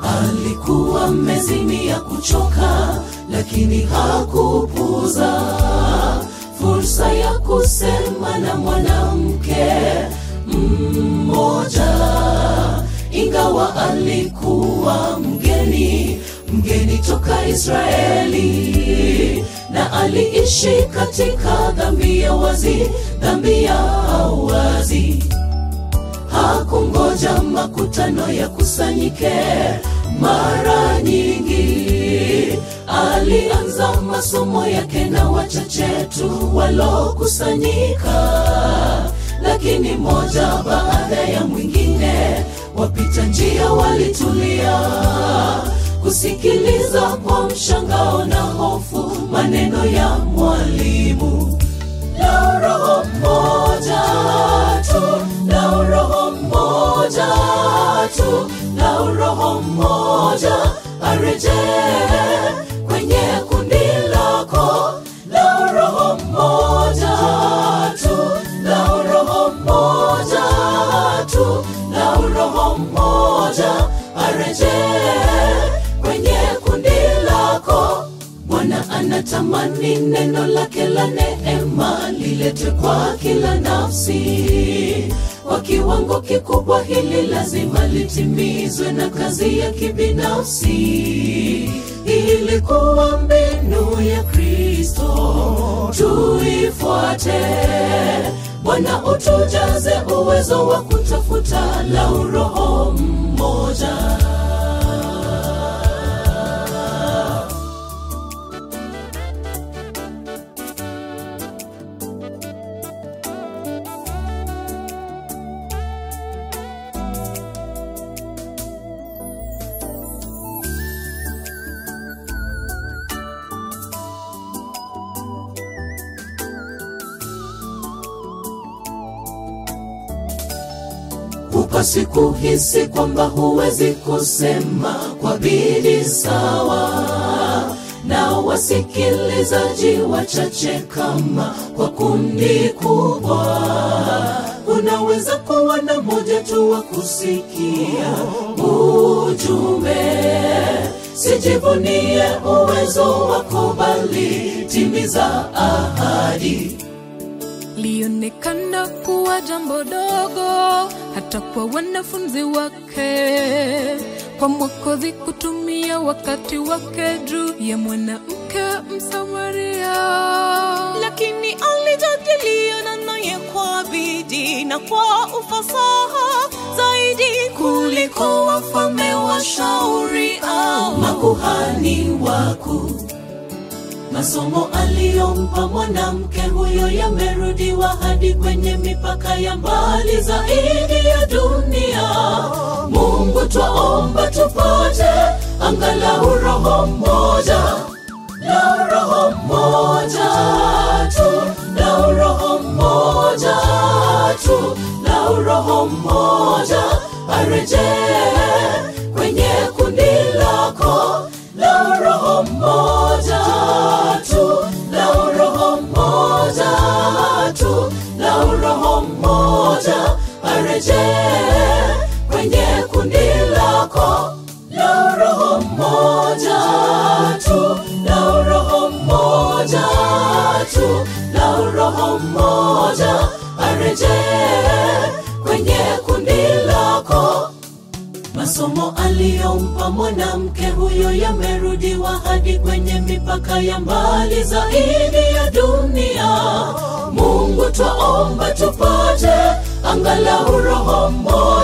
alikuwa mezimia kuchoka lakini hakupuza fursa ya kusema na mwanamke mmoja ingawa alikuwa mgeni mgeni toka israeli na aliishi katika dhambi ya wazi dhambi ya wazi hakungoja makutano ya kusanyike mara nyingi alianza masomo yake na wachache tu walokusanyika lakini moja baada ya mwingine wapita njia walitulia kusikiliza kwa mshangao na hofu maneno ya mwalimu la roho moja tu la roho moja tu la roho moja arejee kwenye kundi lako la roho moja tu la roho moja tu la roho moja arejee kwenye kundi lako bwana anatamani neno lake la neema liletwe kwa kila nafsi kwa kiwango kikubwa hili lazima litimizwe na kazi ya kibinafsi ilikuwa mbinu ya kristo tuifuate bwana utujaze uwezo wa kutafuta la uroho mmoja hupasi kuhisi kwamba huwezi kusema kwa bidii sawa na wasikilizaji wachache kama kwa kundi kubwa unaweza kuwa na moja tu wa kusikia ujumbe sijivunie uwezo wako bali timiza ahadi lionekana kuwa jambo dogo hata kwa wanafunzi wake kwa mwokozi kutumia wakati wake juu ya mwanamke msamaria lakini alijadiliana naye kwa bidii na kwa ufasaha zaidi kuliko wafalme washauri au makuhani wakuu masomo aliyompa mwanamke huyo yamerudiwa hadi kwenye mipaka ya mbali zaidi ya dunia mungu twaomba tupate angalau roho mmoja la roho mmoja tu la roho mmoja tu la roho mmoja arejee kwenye kundi lako la roho mmoja tu la roho mmoja tu la roho mmoja arejee kwenye kundi lako la roho mmoja tu la roho mmoja tu la roho mmoja arejee kwenye kundi lako masomo aliyompa mwanamke huyo yamerudiwa hadi kwenye mipaka ya mbali zaidi ya dunia mungu twaomba tupate angalau roho mmoja